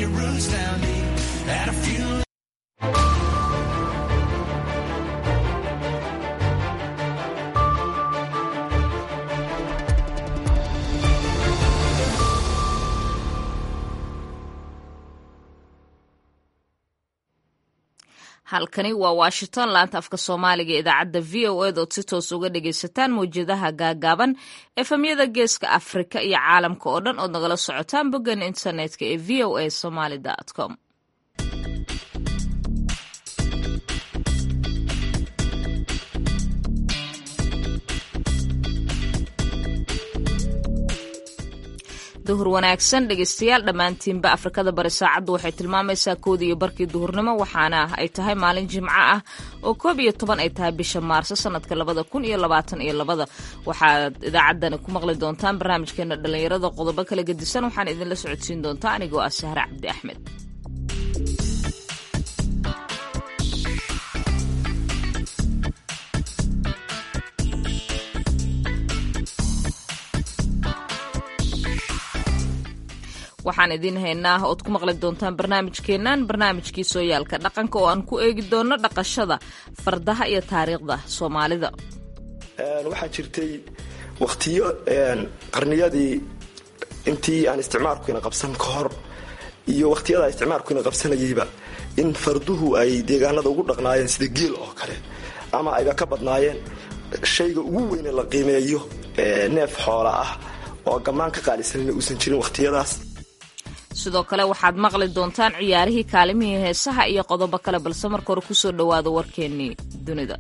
your roots down deep. At a few halkani waa washington laanta afka soomaaliga idaacadda v o ed ood si toos uga dhagaysataan mawjadaha gaagaaban efemyada geeska afrika iyo caalamka oo dhan ood nagala socotaan boggan internetka ee v o a somaly com duhur wanaagsan dhegeystayaal dhammaantiinba afrikada bari saacaddu waxay tilmaamaysaa koodii iyo barkii duhurnimo waxaana ay tahay maalin jimco ah oo koob iyo toban ay tahay bisha maarso sanadka labada kun iyo labaatan iyo labada waxaad idaacaddani ku maqli doontaan barnaamijkeena dhallinyarada qodobo kala gedisan waxaan idinla socodsiin doontaa anigoo ah sahre cabdi axmed waxaan idiin haynaa ood ku maqli doontaan barnaamijkeennan barnaamijkii sooyaalka dhaqanka oo aan ku eegi doono dhaqashada fardaha iyo taariikhda soomaalida waxaa jirtay wakhtiyo qarniyadii intii aan isticmaalkuina qabsan ka hor iyo wakhtiyada isticmaalkuina qabsanayayba in farduhu ay deegaanada ugu dhaqnaayeen sida geel oo kale ama ayba ka badnaayeen shayga ugu weyne la qiimeeyo neef xoola ah oo gammaan ka qaalisanina uusan jirin wakhtiyadaas sidoo kale waxaad maqli doontaan ciyaarihii kaalimihii heesaha iyo qodobo kale balse marka hore kusoo dhowaada warkeennii dunida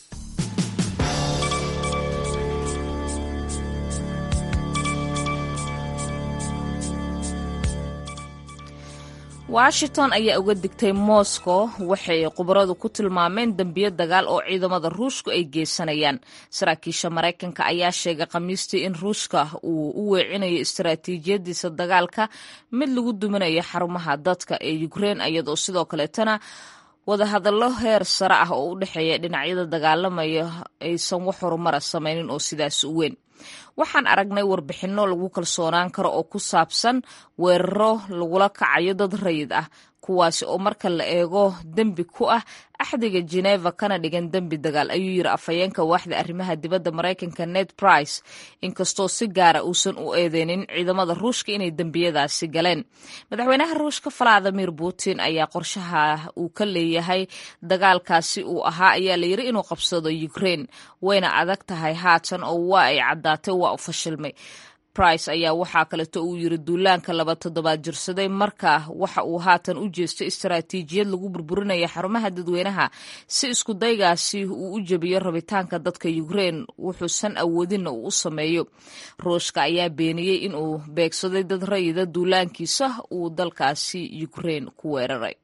washington ayaa uga digtay moscow waxay khubaradu ku tilmaameen dembiyo dagaal oo ciidamada ruushku ay geysanayaan saraakiisha maraykanka ayaa sheegay khamiistii in ruushka uu u weecinayo istaraatiijiyadiisa dagaalka mid lagu duminayo xarumaha dadka ee ukrein iyadoo sidoo kaleetana wadahadallo heer sare ah oo u dhexeeya dhinacyada dagaalamaya aysan wax horumara samaynin oo sidaas u weyn waxaan aragnay warbixinno lagu kalsoonaan karo oo ku saabsan weeraro lagula kacayo dad rayid ah kuwaasi oo marka la eego dembi ku ah axdiga geneva kana dhigan dembi dagaal ayuu yiri afhayeenka waaxda arrimaha dibadda maraykanka ned price inkastoo si gaara uusan u eedeynin ciidamada ruushka inay dembiyadaasi galeen madaxweynaha ruushka valadimir putin ayaa qorshaha uu ka leeyahay dagaalkaasi uu ahaa ayaa layiri inuu qabsado ukraine wayna adag tahay haatan oo waa ay caddaatay waa u fashilmay price ayaa waxaa kaleeto uu yiri duulaanka laba toddobaad jirsaday marka waxa uu haatan u jeestay istaraatiijiyad lagu burburinaya xarumaha dadweynaha si isku daygaasi uu u jebiyo rabitaanka dadka ukrein wuxuusan awoodinna uu u sameeyo ruushka ayaa beeniyey inuu beegsaday dad rayida duulaankiisa uu dalkaasi ukrein ku weeraray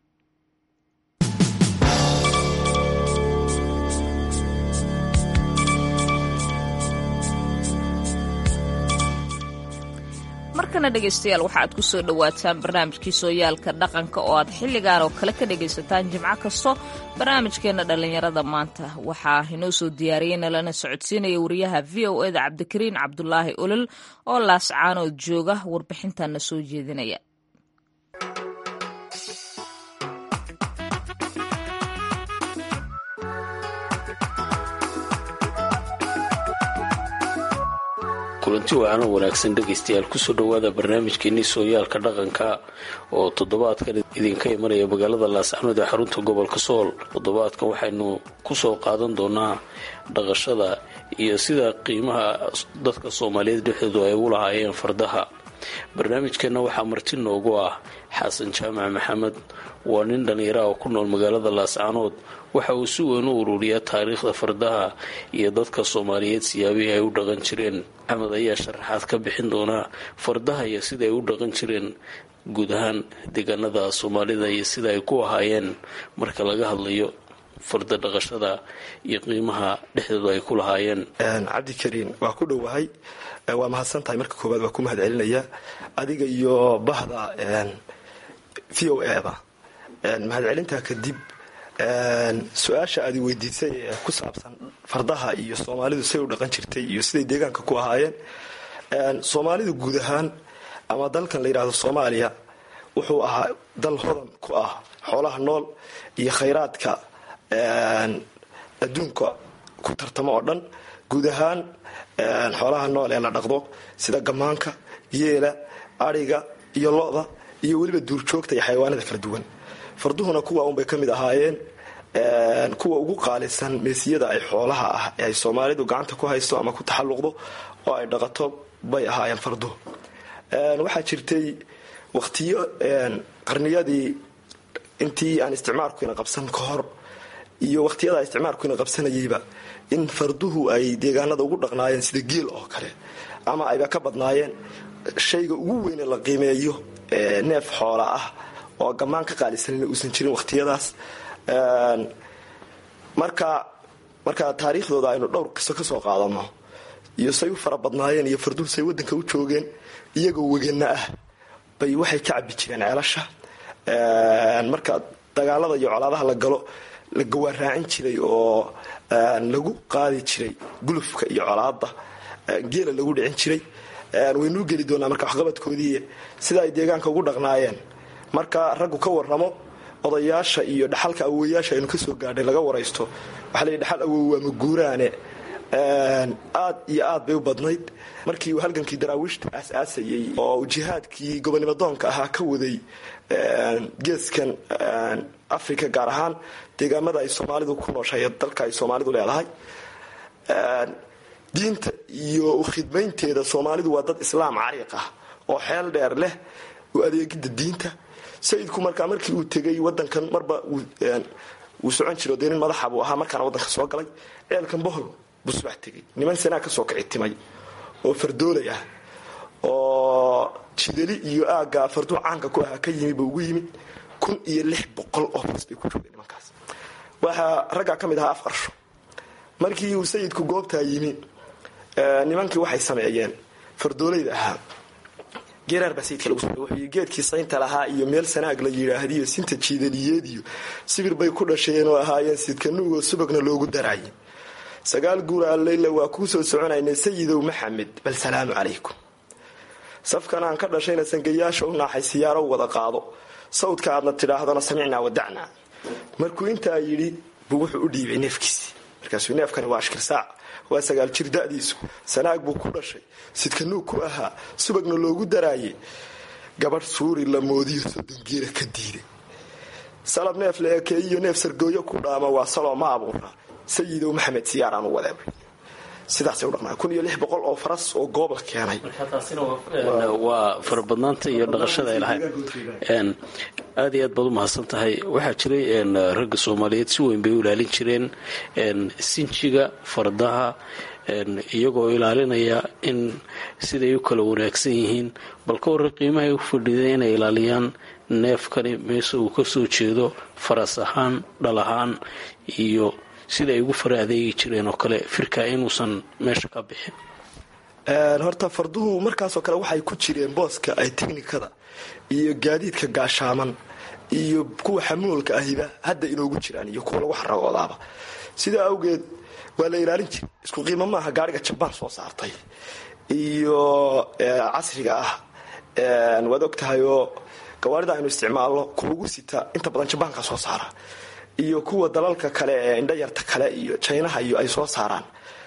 markana dhegaystayaal waxa aad ku soo dhowaataan barnaamijkii sooyaalka dhaqanka oo aad xilligan oo kale ka dhegaysataan jimco kasto barnaamijkeenna dhallinyarada maanta waxaa inoo soo diyaariyey nalana socodsiinaya wariyaha v o eda cabdikariin cabdulaahi olol oo laascaanood jooga warbixintanna soo jeedinaya kulanti wacaano wanaagsan dhegaystayaal kusoo dhowaada barnaamijkeenii sooyaalka dhaqanka oo toddobaadkan idinka imanaya magaalada laascanood ee xarunta gobolka sool toddobaadkan waxaynu kusoo qaadan doonaa dhaqashada iyo sida qiimaha dadka soomaaliyeed dhexdoodu ay ugu lahaayeen fardaha barnaamijkeenna waxaa marti noogu ah xasan jaamac maxamed waa nin dhallinyara oo ku nool magaalada laascanood waxa uu si weyn u ururiyaa taariikhda fardaha iyo dadka soomaaliyeed siyaabihii ay u dhaqan jireen axmed ayaa sharaxaad ka bixin doonaa fardaha iyo sida ay u dhaqan jireen guud ahaan deegaanada soomaalida iyo sida ay ku ahaayeen marka laga hadlayo farda dhaqashada iyo qiimaha dhexdooda ay ku lahaayeen cabdikariin waa ku dhowahay waa mahadsan tahay marka koowaad waa ku mahad celinaya adiga iyo bahda v o eda mahadcelintaa kadib su-aasha aad weydiisay ee ku saabsan fardaha iyo soomaalidu siday u dhaqan jirtay iyo siday deegaanka ku ahaayeen soomaalidu guud ahaan ama dalkan la yidhaahdo soomaaliya wuxuu ahaa dal hodan ku ah xoolaha nool iyo khayraadka adduunka ku tartamo oo dhan guud ahaan xoolaha nool ee la dhaqdo sida gamaanka yeela adhiga iyo lo-da iyo weliba duurjoogta iyo xayawaanada kala duwan farduhuna kuwa unbay ka mid ahaayeen kuwa ugu qaalisan meesiyada ay xoolaha ah ee ay soomaalidu gacanta ku haysto ama ku taxalluqdo oo ay dhaqato bay ahaayeen farduhu waxaa jirtay waqtiyo qarniyadii intii aan isticmaalkuina qabsan ka hor iyo waqhtiyada isticmaalkuina qabsanayeyba in farduhu ay deegaanada ugu dhaqnaayeen sida geel oo kale ama ayba ka badnaayeen shayga ugu weyne la qiimeeyo neef xoola ah oo gammaan ka qaalisanina uusan jirin waqhtiyadaas marka marka taariikhdooda aynu dhowr qiso ka soo qaadano iyo say u fara badnaayeen iyo farduhu say wadanka u joogeen iyagoo wegana ah bay waxay ka cabi jireen ceelasha marka dagaalada iyo colaadaha la galo la gawaaraacin jiray oo lagu qaadi jiray gulufka iyo colaada geela lagu dhicin jiray waynuu geli doonaa marka waxqabadkoodii sida ay deegaanka ugu dhaqnaayeen marka raggu ka waramo odayaasha iyo dhaxalka awowayaasha aynu kasoo gaadhay laga waraysto waxaa la dhaxal awow waa maguuraane aad iyo aad bay u badnayd markii uu halgankii daraawiishta aas-aasayey oo jihaadkii gobonimadoonka ahaa ka waday geeskan africa gaar ahaan deegaamada ay soomaalidu ku nooshahay dalka ay soomaalidu leedahay diinta iyo khidmaynteeda soomaalidu waa dad islaam cariiq ah oo xeel dheer leh u adeegida diinta sayidku markaa markii uu tegay wadankan marba wuu socon jiro dee nin madaxa buu ahaa markaana wadanka soo galay ceelkan bohol buu subax tegay niman sanaa kasoo kici timay oo fardoolay ah oo jidali iyo aagga farduu caanka ku ahaa ka yimi buu ugu yimid kun iyo lix boqol oo fas bay ku joogeen nimankaas waxaa raggaa ka mid ahaa af qarsho markii uu sayidku goobtaa yimi nimankii waxay sameeyeen fardoolayda ahaa geeraar baa sayidka lagu samey wuxuu geedkii saynta lahaa iyo meel sanaag la yidhaahdiyo sinta jiidaliyeed iyo sibir bay ku dhasheen oo ahaayeen sidka nuugoo subagna loogu daraayay sagaal guur alleyla waa kuu soo soconaynay sayidow maxamed bal salaamu calaykum safkan aan ka dhashayna sangayaasha u naaxay siyaaro wada qaado sawdka aadna tidhaahdona samicnaa wadacnaa markuu intaa yidhi buu wuxuu u dhiibay neefkiisii markaasuu neefkani waa ashkir saac waa sagaal jir da'diisu sanaag buu ku dhashay sidka nuug ku ahaa subagna loogu daraaye gabadh suuri la moodiyo soddon geela ka diiday salab neef la ekeeyiyo neef sargooyo ku dhaama waa saloo ma abuura sayidow maxamed siyaaraan u wadeebay sidaasay u dhaqnaa kun iyo lix boqol oo faras oo goob la keenay waa farabadnaanta iyo dhaqashada ay lahayd aad iyo aad baad u mahadsan tahay waxaa jiray ragga soomaaliyeed si weyn bay u ilaalin jireen sinjiga fardaha iyagoo ilaalinaya in siday u kala wanaagsan yihiin bal ka warra qiimahay u fadhiday inay ilaaliyaan neefkani meese uu kasoo jeedo faras ahaan dhal ahaan iyo sida ay ugu fara adeegi jireen oo kale firka inuusan meesha ka bixin horta farduhu markaasoo kale waxay ku jireen booska ay teknikada iyo gaadiidka gaashaaman iyo kuwa xamuulka ahiba hadda inoogu jiraan iyo kuwa lagu xaragoodaaba sidaa awgeed waa la ilaalin jira isku qiimo maaha gaariga jabaan soo saartay iyo casriga ah waad og tahay oo gawaarida aynu isticmaalno kuugu sita inta badan jabaanka soo saara iyo kuwa dalalka kale ee indhayarta kale iyo jinaha iyo ay soo saaraan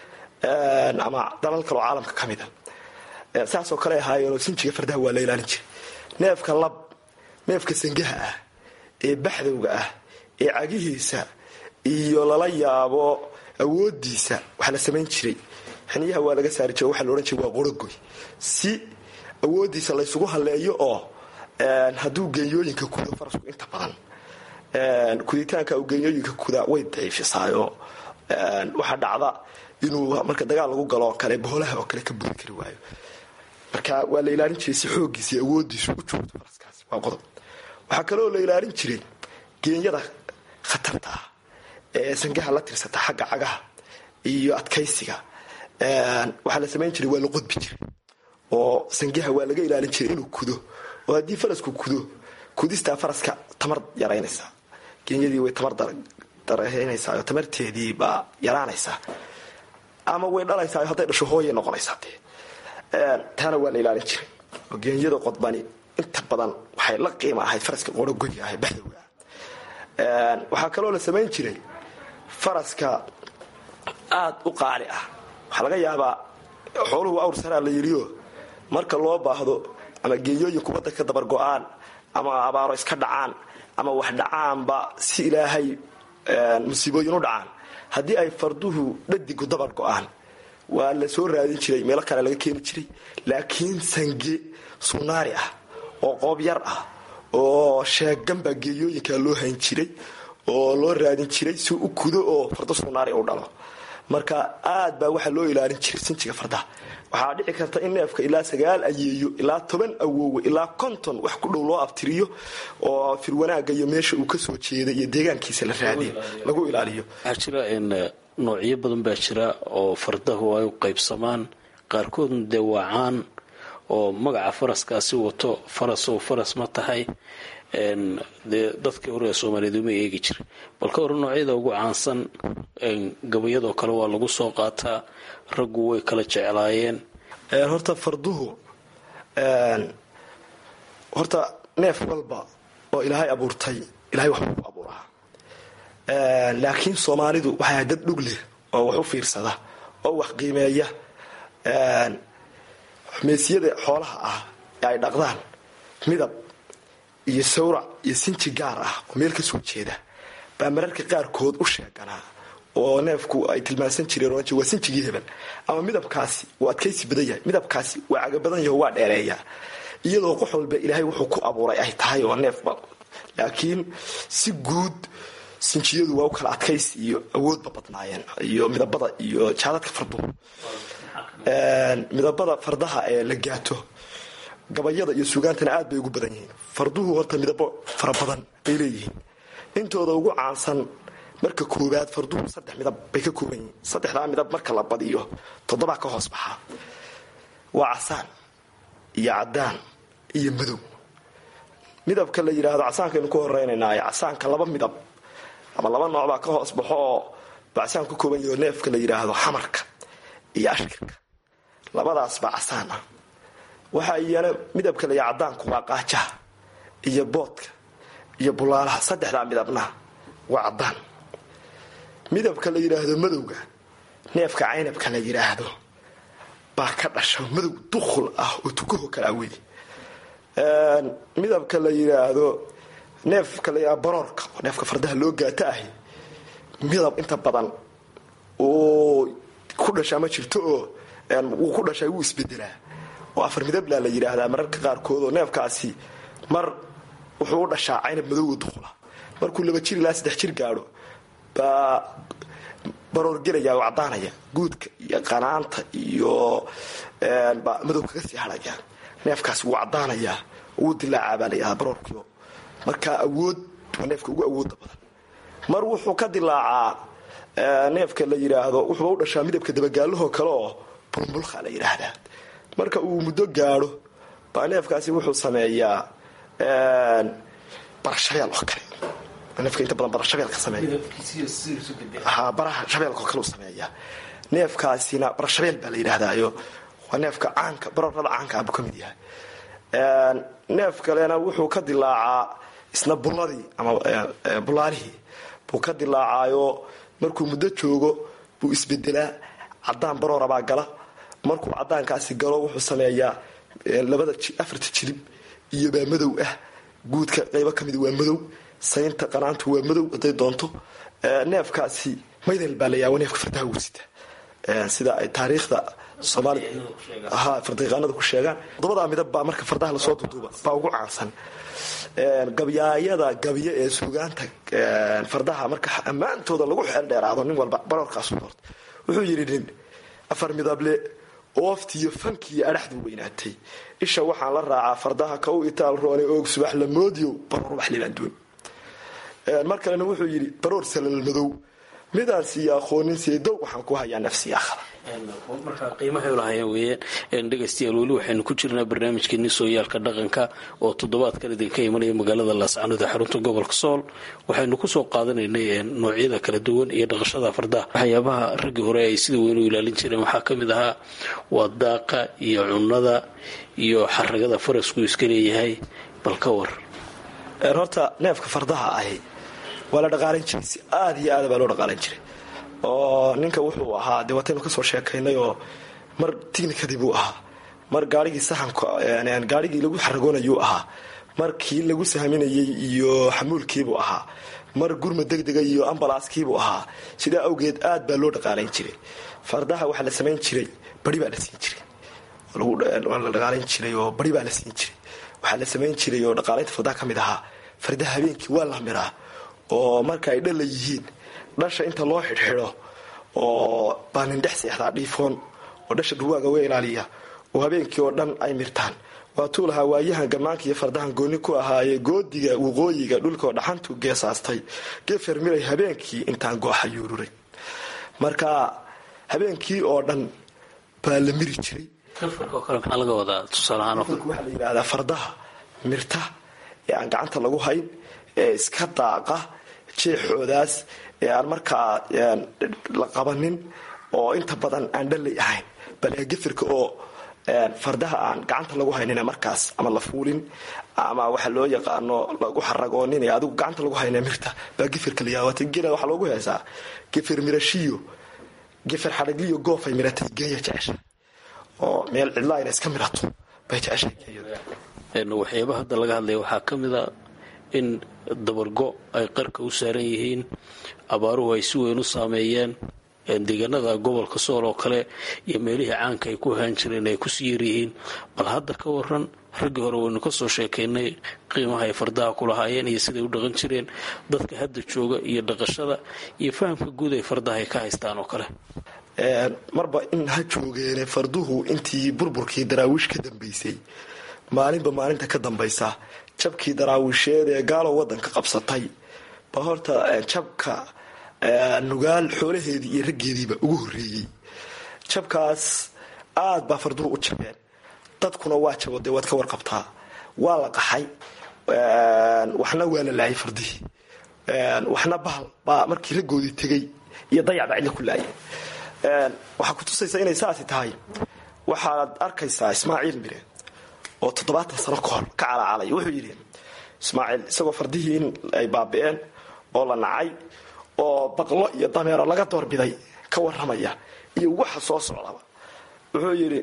ama dalal kaleo caalamka ka mida saasoo kale ahaayeenoo sinjiga fardaha waa la ilaalin jiray neefka lab neefka sangaha ah ee baxdowga ah ee cagihiisa iyo lala yaabo awoodiisa waxaa la samayn jiray xiniyaha waa laga saari jira waxaa la odhan jiray waa qorogoy si awoodiisa laysugu halleeyo oo hadduu genyooyinka kudo farasku inta badan kuditaanka genyooyinka kuda way daciifisaayo waxaa dhacda inuu marka dagaal lagu galo oo kale boholaha oo kale ka buri kari waayo marka waa la ilaalin jiray si xoogiisa iyo awoodiisu u joogto faraskaasi waa qodob waxaa kaloo la ilaalin jiray geenyada khatarta ah ee sangaha la tirsata xagga cagaha iyo adkaysiga waxaa la samayn jiray waa la qodbi jiray oo sangaha waa laga ilaalin jiray inuu kudo oo haddii farasku kudo kudistaa faraska tamar yaraynaysaa geenyadii way tamar daraynaysaa oo tamarteedii baa yaraanaysaa ama way dhalaysaa hadday dhasho hooyay noqonaysaa dee taana waa la ilaalin jiray oo geenyada qodbani inta badan waxay la qiima ahayd faraska qorogoya ah baxdowga waxaa kaloo la samayn jiray faraska aad u qaali ah waxaa laga yaabaa xooluhu awr saraa la yidhiyo marka loo baahdo ama geeyooyin kubadda ka dabar go-aan ama abaaro iska dhacaan ama wax dhacaanba si ilaahay musiibooyin u dhacaan haddii ay farduhu dhadigu dabar go-aan waa la soo raadin jiray meelo kale laga keeni jiray laakiin sange sunaari ah oo qoob yar ah oo sheegan baa geeyooyinka loo hayn jiray oo loo raadin jiray si u kudo oo fardo sunaari u dhalo marka aad baa waxaa loo ilaalin jiray sinjiga fardaha waxaa dhici karta in neefka ilaa sagaal ayeeyo ilaa toban awoowe ilaa konton wax ku dhow loo abtiriyo oo firwanaaga iyo meesha uu kasoo jeeda iyo deegaankiisa la raadiyo lagu ilaaliyo waxaa jira noocyo badan baa jira oo fardahu ay u qaybsamaan qaarkoodna dee waa caan oo magaca faraskaasi wato farasow faras ma tahay dee dadkii hore ee soomaaliyeed uma eegi jira bal ka hore noocyada ugu caansan gabayadoo kale waa lagu soo qaataa raggu way kala jeclaayeen horta farduhu horta neef walba oo ilaahay abuurtay ilahay waxbuu ku abuuraa laakiin soomaalidu waxay ahay dad dhug leh oo wax u fiirsada oo wax qiimeeya meesiyada xoolaha ah ee ay dhaqdaan midab iyo sawrac iyo sinji gaar ah oo meel ka soo jeeda baa mararka qaarkood u sheeganaa oo neefku ay tilmaansan jireen oran jire waa sinjigii hebel ama midabkaasi waa adkaysi badan yahay midabkaasi waa caga badan yaho waa dheereeyaa iyadoo qox walba ilaahay wuxuu ku abuuray ay tahay oo neefba laakiin si guud sinjiyadu waa u kala adkaysi iyo awoodba badnaayeen iyo midabada iyo jaadadka farduhu midabada fardaha ee la gaato gabayada iyo sugaantana aad bay ugu badan yihiin farduhu horta midabo fara badan bay leeyihiin intooda ugu caansan marka koowaad farduhu saddex midab bay ka kooban yihiin saddexdaa midab marka la badiyo toddobaa ka hoos baxaa waa casaan iyo cadaan iyo madow midabka la yidhaahdo casaankaynu ku horeynaynaayo casaanka laba midab ama laba nooc baa ka hoos baxo oo bacasaan ku kooban yaho neefka la yidhaahdo xamarka iyo ashkirka labadaas baa casaan ah waxaa iyana midabka la yidhahdo cadaanku waa qaajaha iyo boodka iyo bulaalaha saddexdaa midabna waa cadaan midabka la yidhaahdo madowga neefka caynabka la yidhaahdo baa ka dhasha madow dukhul ah oo tukaho kala awey midabka la yidhaahdo neefka la yidhahdo baroorka oo neefka fardaha loo gaata ahi midab inta badan uu ku dhashaa ma jirto oo wuu ku dhashaa wuu isbedelaa oo afar midabla la yidhaahdaa mararka qaarkood oo neefkaasi mar wuxuu u dhashaa caynab madowga dukhula markuu laba jir ilaa saddex jir gaadho baa baroor gelaya oo caddaanaya guudka iyo qanaanta iyo baa madow kaga sii hadhaya neefkaasi wuu caddaanayaa wuu dilaacaa baa layidhahdaa baroorkio markaa awood waa neefka ugu awooda badan mar wuxuu ka dilaacaa neefka la yidhaahdo wuxuuba u dhashaa midabka dabagaalahoo kale oo bulbulka la yidhaahdaa marka uu muddo gaadho baa neefkaasi wuxuu sameeyaa barashabeel oo kale neefka inta badan barashabeelka sameeya ha baraha shabeelka oo kale u sameeyaa neefkaasina barashabeel baa la yidhaahdaayo waa neefka caanka baroorada caanka ah buu ka mid yahay neef kalena wuxuu ka dilaacaa isna bulladii ama bulaalihii buu ka dilaacaayo markuu muddo joogo buu isbedelaa cadaan baroorabaa gala markuu cadaankaasi galo wuxuu sameeyaa labada afarta jilib iyo baa madow ah guudka qaybo ka mid waa madow saynta qanaantu waa madow haday doonto neefkaasi maydel baa layaabo neefka fardaha wursita sida ay taariikhda soomaalia ha fardaaqaanada ku sheegaan toddobadaa midab baa marka fardaha lasoo duduuba baa ugu caansan gabyaayada gabyo ee sugaanta fardaha marka ammaantooda lagu xeel dheeraado nin walba baroorkaasu doorta wuxuu yidhi nin afar midable ooftiiyo fankiiyo adhaxduu weynaatay isha waxaan la raacaa fardaha ka u itaal roone oog subax la moodiyo baroor wax libaandoon mar kalena wuxuu yidhi baroor salal madow midaan siiya aqoonin seedow waxaan ku hayaa nafsi akhra markaa qiimahay lahaayeen weeyaan dhegaystayaal weli waxaynu ku jirnaa barnaamijkeeni sooyaalka dhaqanka oo toddobaadkan idinka imanaya magaalada laascanood ee xarunta gobolka sool waxaynu kusoo qaadanaynay noocyada kala duwan iyo dhaqashada fardaha waxyaabaha raggii hore ay sida weyn u ilaalin jireen waxaa ka mid ahaa waa daaqa iyo cunnada iyo xaragada farasku iska leeyahay bal ka war horta neefka fardaha ahi waa la dhaqaalan jiray si aada iyo aada baa loo dhaqaalan jiray oo ninka wuxuu ahaa dee wataynu kasoo sheekaynay oo mar tignikadii buu ahaa mar gaarigii saxanka gaarigii lagu xaragoonayuu ahaa mar kii lagu sahminayey iyo xamuulkiibuu ahaa mar gurma degdega iyo ambalaaskiibuu ahaa sidaa awgeed aad baa loo dhaqaalayn jiray fardaha waxaa la samayn jiray bari baa la siin jiray waa la dhaqaalayn jiray oo bari baa la siin jiray waxaa la samayn jiray oo dhaqaalaynta fardaha ka mid ahaa fardaha habeenkii waa la miraa oo marka ay dhala yihiin dhasha inta loo xidhxidho oo baa nin dhex seexdaa dhiifoon oo dhasha dhurwaaga uga ilaaliya oo habeenkii oo dhan ay mirtaan waatuu lahaa waayahan gammaanka iyo fardahan gooni ku ahaaye goodiga waqooyiga dhulkaoo dhaxantu geesaastay gefer miray habeenkii intaan gooxa yuururay marka habeenkii oo dhan baa la miri jiray maxaa laga wadaa tusaalahaan waxaa la yidhaahdaa fardaha mirta ee aan gacanta lagu hayn ee iska daaqa jeexoodaas ee aan markaa la qabanin oo inta badan aan dhalay ahayn bal gefirka oo fardaha aan gacanta lagu haynin markaas ama la fuulin ama waxa loo yaqaano lagu xaragoonin adigu gacanta lagu hayna mirta baa gefirka la yaawata gela waxaa loogu heesaa gefir mirashiyo gefir xadhagliyo goofay miratay geeya jecesha oo meel cidlaa ina iska mirato bay jeceshay waxyaaba hadda laga hadlaya waxaa ka mid a in dabargo ay qarka u saaran yihiin abaaruhu ay si weyn u saameeyeen deegaanada gobolka sool oo kale iyo meelihii caanka ay ku ahaan jireen ay kusii yaryihiin bal hadda ka waran raggii hore waynu kasoo sheekaynay qiimaha ay fardaha ku lahaayeen iyo siday u dhaqan jireen dadka hadda jooga iyo dhaqashada iyo fahamka guud ay fardaha ay ka haystaan oo kale marba in ha joogeene farduhu intii burburkii daraawiish ka dambaysay maalinba maalinta ka dambaysa jabkii daraawiisheed ee gaalow wadanka qabsatay ba horta jabka nugaal xoolaheedii iyo raggeediiba ugu horeeyey jabkaas aad baa farduhu u jabeen dadkuna waa jabo dee waad ka warqabtaa waa la qaxay waxna waa la laayay fardihii waxna bahal baa markii raggoodii tegay iyo dayac baa cidla ku laayeen waxaa ku tusaysa inay saasi tahay waxaad arkaysaa ismaaciil mire oo toddobaatan sano kahor ka calacalay wuxuu yidhi ismaaciil isagoo fardihii in ay baabi'een oo la nacay oo baqlo iyo dameero laga doorbiday ka waramaya iyo waxa soo socdaba wuxuu yidhi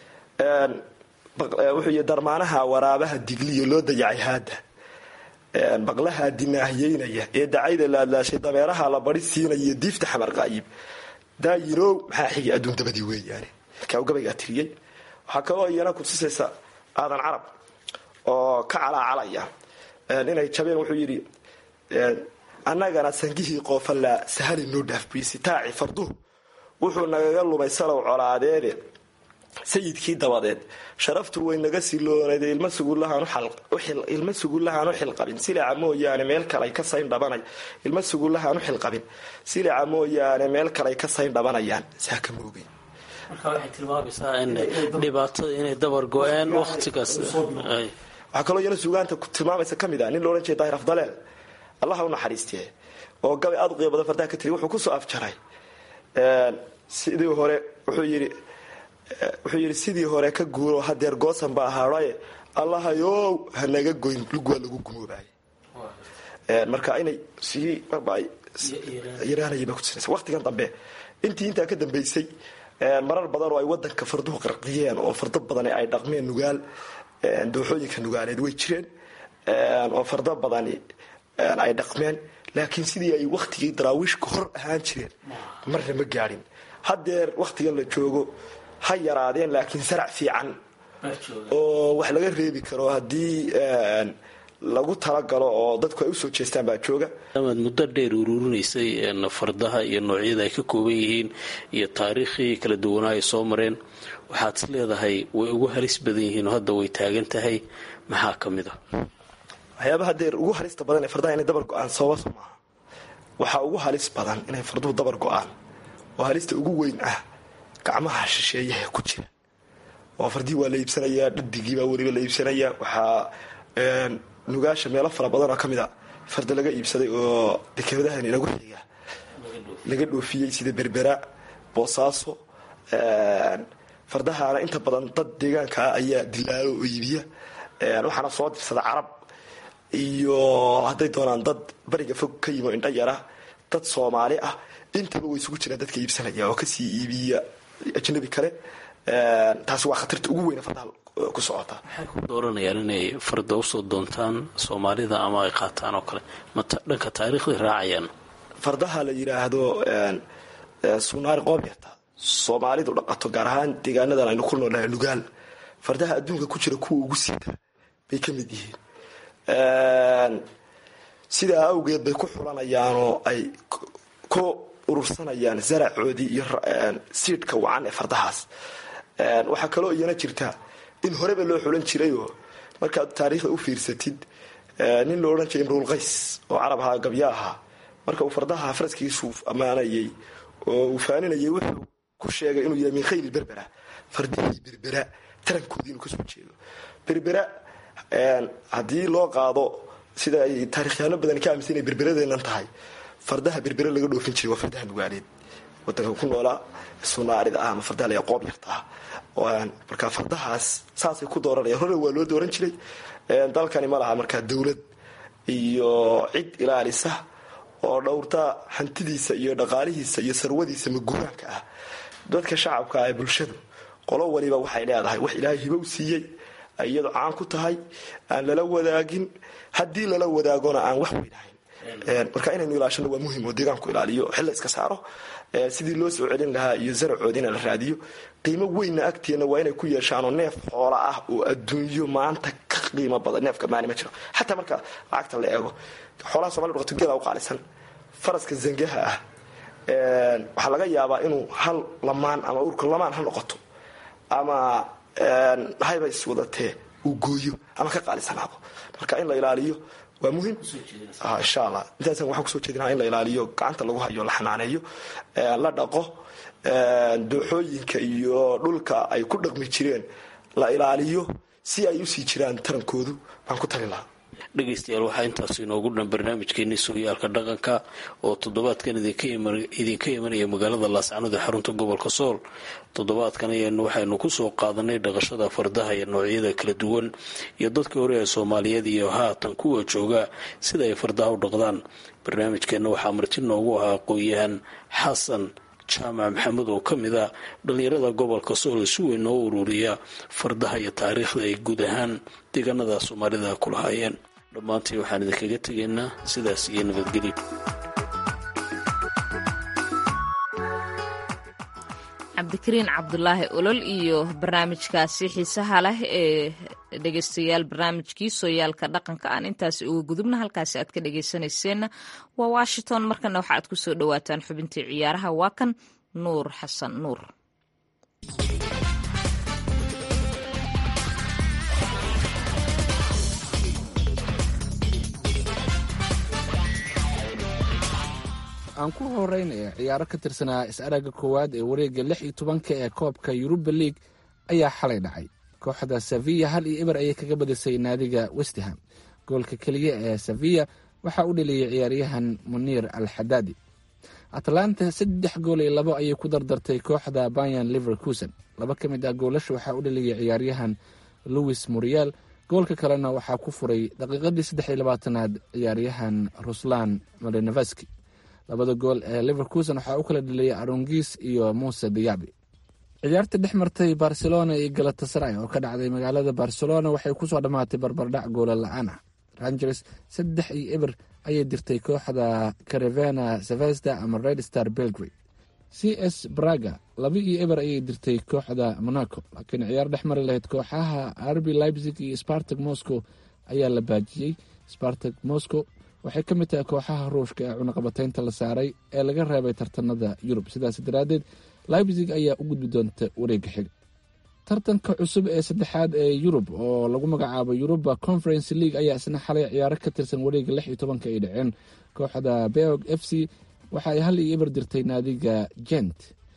wuxuu yidhi darmaanaha waraabaha digliyo loo dayacay haada baqlaha dinaahiyeynaya ee dacayda laadlaashay dameeraha la bari siinaya diifta xamar qaayib daayirow maxaa xigay adduun dabadii weeyaane markaa gabaygaa tiriyey waxaa kaloo iyana kutusaysa aadan carab oo ka calaacalaya inay jabeen wuxuu yidhi annagana sangihii qoofallaa sahali noo dhaafbiisitaaci farduhu wuxuu nagaga lumay salow colaadeede sayidkii dabadeed sharaftu way naga siloonayd ilma sugullahaan u xilqabin silaca mooyaane meel kalay ka sayn dhabanay ilma sugullahaan u xilqabin silaca mooyaane meel kalay ka sayn dhabanayaan saa ka moogay marka waxay tilmaamaysaa in dhibaatada inay dabar go-een waqtigaas waxaa kaloo iyana sugaanta tilmaamaysa ka mid ah nin loodhan jiray daahir afdaleel allaha u naxariistee oo gabay aada u qiimo badan fardaha ka tiriy wuxuu kusoo afjaray sidii hore wuxuu yidhi wuxuu yidhi sidii hore ka guuro hadeer goosan baa haadhaye allahayow hanaga goyn lug waa lagu gumoobaay marka inay sii yaraanayaba kutusinaysa waqtigan dambe intii intaa ka dambaysay marar badan oo ay wadanka farduhu qarqiyeen oo fardo badan ay dhaqmeen nugaal dooxooyinka nugaaleed way jireen oo fardo badani ay dhaqmeen laakiin sidii ay waktigii daraawiishka hor ahaan jireen marna ma gaadhin hadeer wakhtigan la joogo ha yaraadeen laakiin sarac fiican oo wax laga reebi karo haddii lagu talagalo oo dadku ay usoo jeestaan baa jooga amaad muddo dheer uruurinaysay fardaha iyo noocyada ay ka kooban yihiin iyo taariikhii kala duwanaa ay soo mareen waxaad is leedahay way ugu halis badan yihiin oo hadda way taagan tahay maxaa ka mid a waxyaabaha deer ugu halista badan ee fardaha inay dabar go-aan sababas maaha waxaa ugu halis badan inay farduhu dabar go-aan oo halista ugu weyn ah gacmaha shisheeyaha ku jira oo fardii waa la iibsanayaa dhadigiibaa weliba la iibsanayaa waxaa nugaasha meelo fara badanoo ka mid a farda laga iibsaday oo dekeadahan inagu xiga laga dhoofiyey sida berbera boosaaso fardahaana inta badan dad deegaanka ah ayaa dilaalo oo iibiya waxaana soo dirsada carab iyo hadday doonaan dad bariga fog ka yimo indha yara dad soomaali ah intaba way isugu jiraan dadka iibsanaya oo kasii iibiya ajnabi kale taasi waa khatarta ugu weyne fardaha ku socota waxay ku dooranayaan inay farda usoo doontaan soomaalida ama ay qaataan oo kale ma dhanka taariikhday raacayaan fardaha la yidhaahdo sunaari qoobyarta soomaalidu dhaqato gaar ahaan deegaanadan aynu ku noolnahay nugaal fardaha adduunka ku jira kuwa ugu siita bay ka mid yihiin sidaa awgeed bay ku xulanayaanoo ay ku urursanayaan zaracoodii iyo siidhka wacan ee fardahaas waxaa kaloo iyana jirta in horeba loo xulan jirayoo markaad taariikhda u fiirsatid nin lo odhan jiray imruulqays oo carab ahaa gabya ahaa marka uu fardaha faraskiisu ammaanayay oo uu faaninayay wuxuu ku sheegay inuu yahay min khayri berbera fardihii berbera tarankoodii inuu kasoo jeedo berbera haddii loo qaado sida ay taarikhyaano badan ka aaminsan inay berberadeennan tahay fardaha berbere laga dhoofin jiray waa fardaha nugaaleed wadanka ku noolaa sunaarida ah ama fardaha laga qoob yarta ah marka fardahaas saasay ku dooranayaan hore waa loo dooran jiray dalkani ma laha markaa dowlad iyo cid ilaalisa oo dhowrta hantidiisa iyo dhaqaalihiisa iyo sarwadiisa maguraanka ah dadka shacabka ee bulshadu qolo waliba waxay leedahay wax ilaahay hibow siiyey iyado caan ku tahay aan lala wadaagin haddii lala wadaagona aan wax weynahayn marka inaynu ilaashano waa muhim oo deegaanku ilaaliyo xilla iska saaro sidii loo soo celin lahaa iyo zaracoodina la raadiyo qiimo weynna agteenna waa inay ku yeeshaanoo neef xoola ah oo adduunyo maanta ka qiimo badan neefka maani ma jiro xataa marka lacagta la eego xoolaha somali dhaqato geela u qaalisan faraska zangaha ah waxaa laga yaabaa inuu hal lamaan ama urka lamaan ha noqoto ama hayba iswadatee uu gooyo ama ka qaalisanaado marka in la ilaaliyo waa muhim insha allah intaas waxaan kusoo jeedinaa in la ilaaliyo gacanta lagu hayo la xanaaneeyo la dhaqo dooxooyinka iyo dhulka ay ku dhaqmi jireen la ilaaliyo si ay usii jiraan tarankoodu baan ku tali lahaa dhegaystayaal waxaa intaas inoogu dhan barnaamijkeenii sooyaalka dhaqanka oo toddobaadkan idinka imanaya magaalada laascanood ee xarunta gobolka sool toddobaadkan ayanu waxaynu kusoo qaadanay dhaqashada fardaha iyo noocyada kala duwan iyo dadka hore ee soomaaliyeed iyo haatan kuwa jooga sida ay fardaha u dhaqdaan barnaamijkeenna waxaa marti noogu ahaa aqoon-yahan xasan jaamac maxamed oo ka mid a dhallinyarada gobolka sool si weyn noo ururiya fardaha iyo taariikhda ay guud ahaan deegaanada soomaalida ku lahaayeen dhammaantii waxaan idinkaga tegaynaa sidaas iyo nabadgelyo cabdikariin cabdulaahi olol iyo barnaamijkaasi xiisaha leh ee dhegeystayaal barnaamijkii sooyaalka dhaqanka aan intaasi uga gudubna halkaasi aad ka dhegeysanayseena waa washington markana waxa aad kusoo dhawaataan xubintii ciyaaraha waa kan nuur xasan nuur aan ku horeynaya ciyaaro ka tirsanaa is-aragga koowaad ee wareegga lix iyo tobanka ee koobka yuruba league ayaa xalay dhacay kooxda sevilla hal iyo eber ayay kaga badisay naadiga westham goolka keliya ee sevilla waxaa u dheliyey ciyaaryahan muniir al xadaadi atlanta saddex gool iyo labo ayay ku dardartay kooxda bayan liverkusen laba ka mid ah goolasha waxaa u dheliyey ciyaaryahan louis muriel goolka kalena waxaa ku furay daqiiqadii saddex iyo labaatanaad ciyaaryahan ruslan madeneveski labada gool ee liverkusen waxaa u kala dheliyay arongis iyo muuse diyabi ciyaarta dhex martay barcelona iyo galatasaray oo ka dhacday magaalada barcelona waxay kusoo dhammaatay barbardhac goola la-aan ah rangers saddex iyo eber ayay dirtay kooxda carevena sevesta ama red star belgrade c s braga laba iyo eber ayay dirtay kooxda monaco laakiin ciyaar dhex mari lahayd kooxaha arbi leipzig iyo spartag moscow ayaa la baajiyey spartag moscow waxay ka mid tahay kooxaha ruushka ee cunaqabateynta la saaray ee laga reebay tartanada yurub sidaas daraaddeed leipzig ayaa u gudbi doonta wareegga xiga tartanka cusub ee saddexaad ee yurub oo lagu magacaabo yuruba conference league ayaa isna xalay ciyaaro ka tirsan wareegga lix iyo tobanka ay dhaceen kooxda beog f c waxa ay hal iyo eber dirtay naadiga jent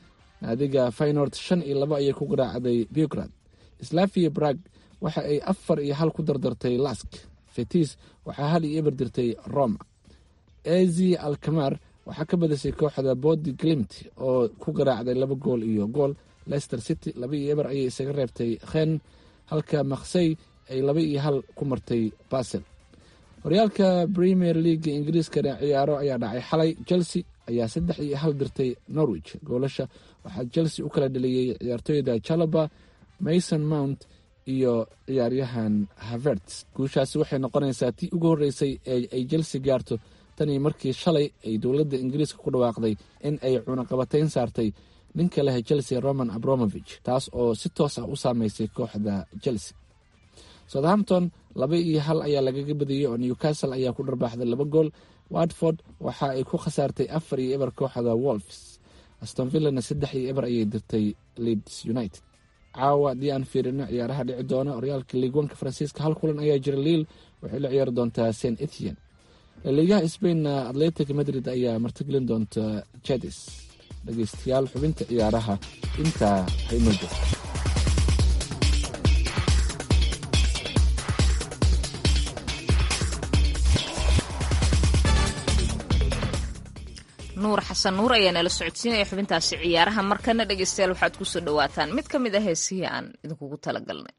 naadiga faynord shan iyo labo ayay ku garaacday beograd slavia brag waxa ay afar iyo hal ku dardartay lask fetis waxaa hal iyo eber dirtay roma ezi alkamar waxaa ka badisay kooxda bodi glimt oo ku garaacday laba gool iyo gool leicester city laba iyo eber ayay isaga reebtay khen halka maksey ay laba iyo hal ku martay basel horyaalka premier leaga ingiriiskana ciyaaro ayaa dhacay xalay chelsea ayaa saddex iyo hal dirtay norwich goolasha waxaa chelsea u kala dheliyey ciyaartooyda jalaba mason mount iyo ciyaaryahan havert guushaasi waxay noqonaysaa tii ugu horreysay ee ay chelsea gaarto tanii markii shalay ay dowladda ingiriiska ku dhawaaqday in ay cunaqabatayn saartay ninka leh chelsea roman abromovich taas oo si toos ah u saameysay kooxda chelsea southampton laba iyo hal ayaa lagaga badiyey oo newcastle ayaa ku dharbaaxday laba gool watford waxa ay ku khasaartay afar iyo eber kooxda wolfs astonvillana saddex iyo eber ayay dirtay leeds united caawa haddii aan fiirino ciyaaraha dhici doona horyaalka liigwanka faransiiska hal kulan ayaa jira liil waxay la ciyaari doontaa st etian laliigaha sbainna atletic madrid ayaa martigelin doonta jadis dhegeystayaal xubinta ciyaaraha intaa haynoo jirto nuur xasan nuur ayaa nala socodsiinaya xubintaasi ciyaaraha markana dhegeystayaal waxaad kusoo dhawaataan mid ka mid a heesihii aan idinkugu talagalnay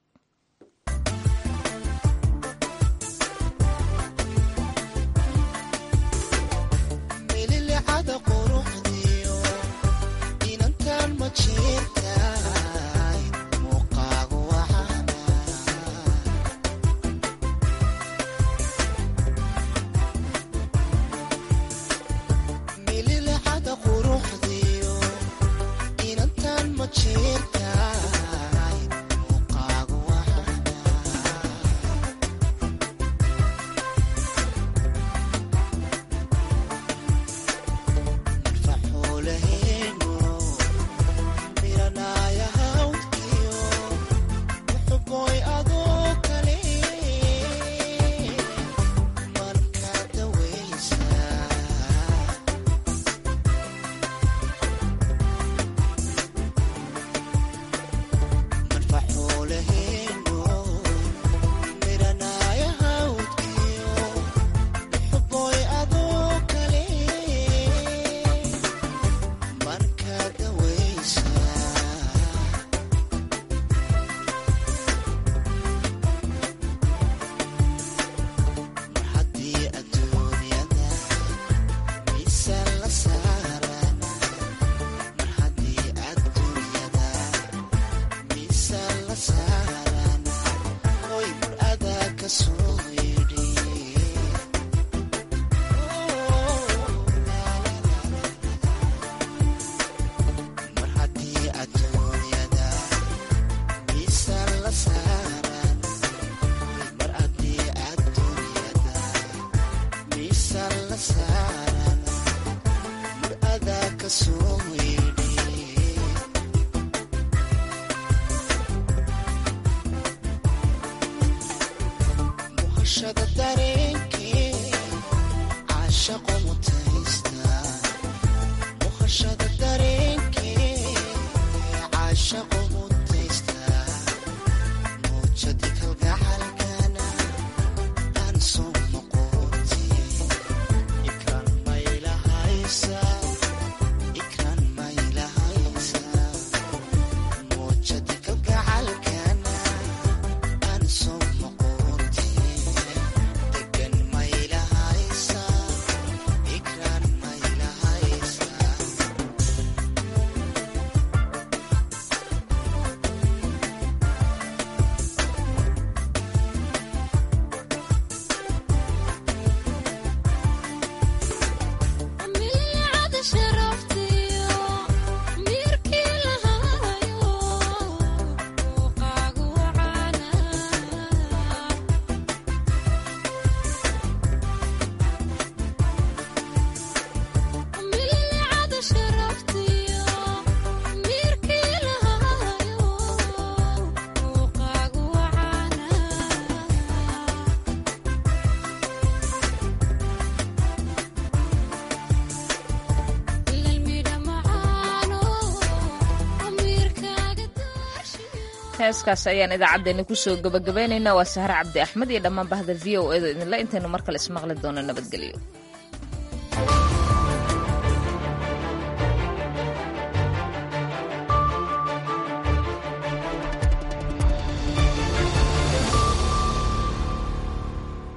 heeskaas ayaan idaacaddeenna kusoo gabagabeynaynaa waa sahre cabdi axmed iyo dhammaan bahda v o edo idinle intaynu mar kale ismaqli doono nabadgelyo